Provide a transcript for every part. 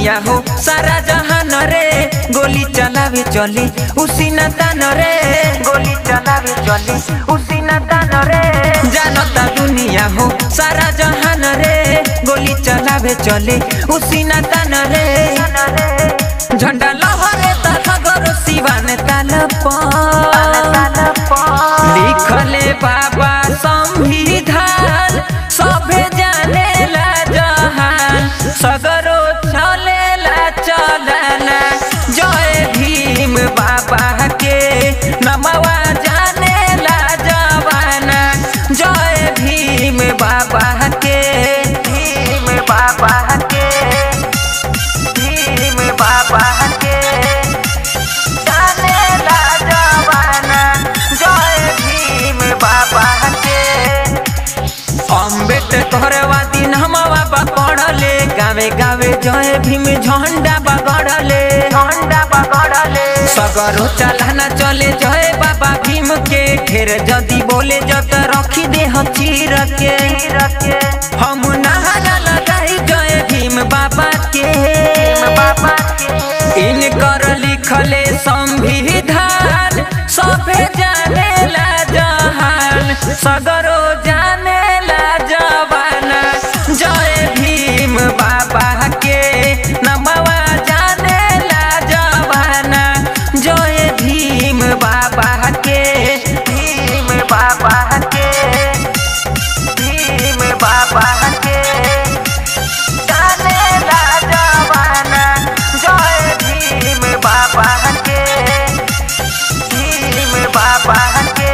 दुनिया हो सारा जहान रे गोली चलावे चले उसी न तान रे गोली चलावे चले उसी न तान रे जानता दुनिया हो सारा जहान रे गोली चलावे चले उसी न तान रे झंडा लहरे तखगरो सिवान ताल लिखले बाबा संविधान सभे जानेला जहान सगरो चलेला चलना जय भीम बाबा के नमवा जानेला जवाना जय भीम बाबा के भीम बाबा के भीम बाबा के जानेला जवाना जय भीम बाबा के अम्बेडकर वादी नमवा बाबा पढ़ले गावे गावे जय भीम झंडा बगड़ले झंडा बगड़ले सगरो चलाना चले जय बाबा भीम के ढेर जदी बोले जत रखी दे चीर के हम नहाना लगाई जय भीम बाबा के बाबा के इनकर लिखले संविधान सभे जानेला जहान सगरो जानेला जवाना जय भीम बाबा के नमवा जानेला जवाना जय भीम बाबा के भीम बाबा के भीम बाबा के जानेला जवाना जय भीम बाबा के भीम बाबा के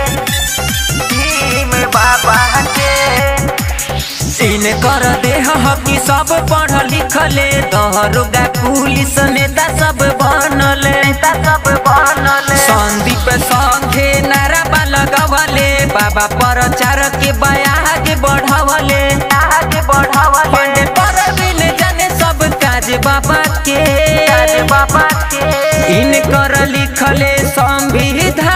भीम बाबा के इन कर देह हकी सब पढ़ लिखले दरोगा पुलिस नेता सब बनले नेता सब बनले संदीप संघे नारा लगवले बाबा प्रचार के आगे बढ़वले आगे बढ़वले पर बिन जाने सब काज बाबा के काज बाबा के इन कर लिखले संविधान